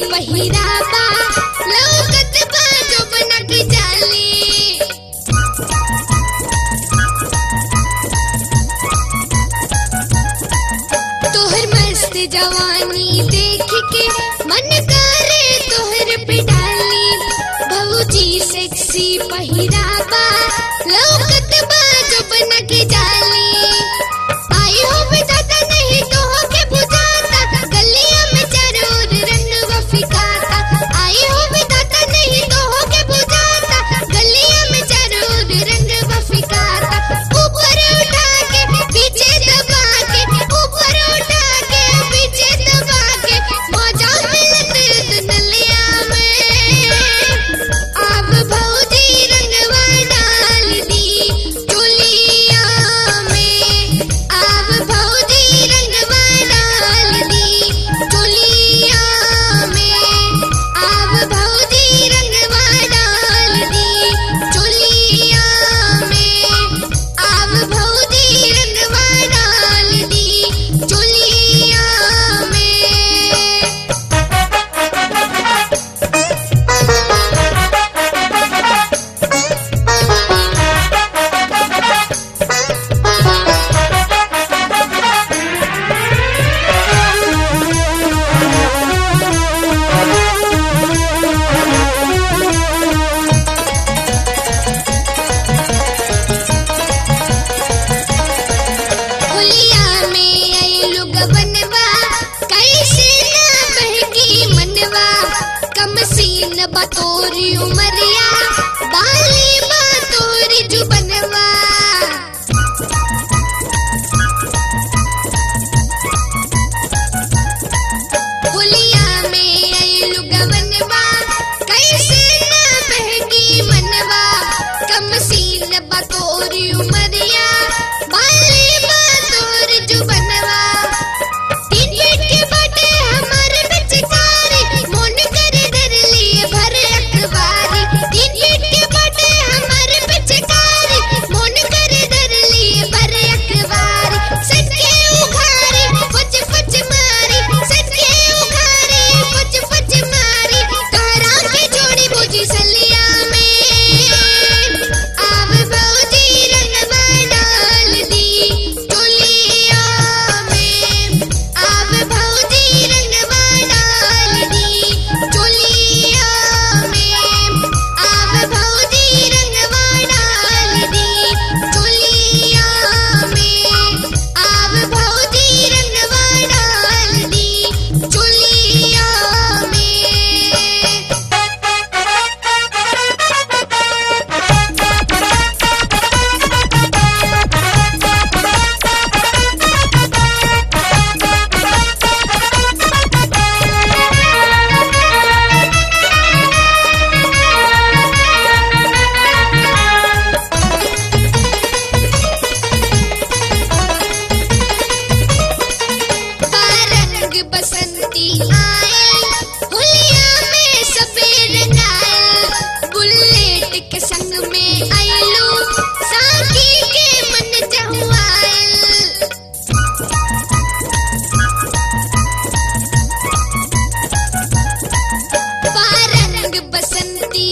पहिराबा लौकत बा जो बना के जाली तोहर मस्त जवानी देख के मन करे तोहर पे डाली भौजी सेक्सी पहिराबा लौकत बा जो बना के जाली आई हो बिताता नहीं तो हो के बुझाता गलियां में चारों ओर रंग फिकाता आई हो बिताता नहीं तो हो के बुझाता गलियां में चारों ओर रंग फिकाता ऊपर उठा के पीछे दबा के ऊपर उठा के पीछे दबा के मजा मिलत नलिया में अब भौजी रंगवा डाल दी चुलिया में अब भौजी रंगवा डाल दी चुलिया में अब भौजी रंगवा डाल दी चुलिया में अब भौजी रंगवा डाल दी चुलिया में होलिया में आई लोग बनवा कैसे ना बहकी मनवा कम सीन बतोरी उमरिया बाली बतोरी जुबनवा होलिया में आई लोग बनवा कैसे ना बहकी मनवा कम सीन बतोरी उमरिया बाली बतोरी जुबनवा तीन फीट के बाटे हमारे पिचकारी मोन करे धर लिए भर अखबारी तीन फीट के बाटे हमारे पिचकारी मोन करे धर लिए भर अखबारी सच के उखारी पच पच मारी सच के उखारी पच पच मारी तारा के जोड़ी बुझी सलिया में आव भौजी रंगवा डाल दी चुलिया में आव भौजी रंगवा डाल दी चुलिया में आव भौजी रंगवा डाल दी चुलिया में आव भौजी रंगवा डाल दी चुलिया में रंग बसंती आए होलिया में सफेद रंगाए बुलेट के संग में आइलो साथी के मन चहुआए रंग बसंती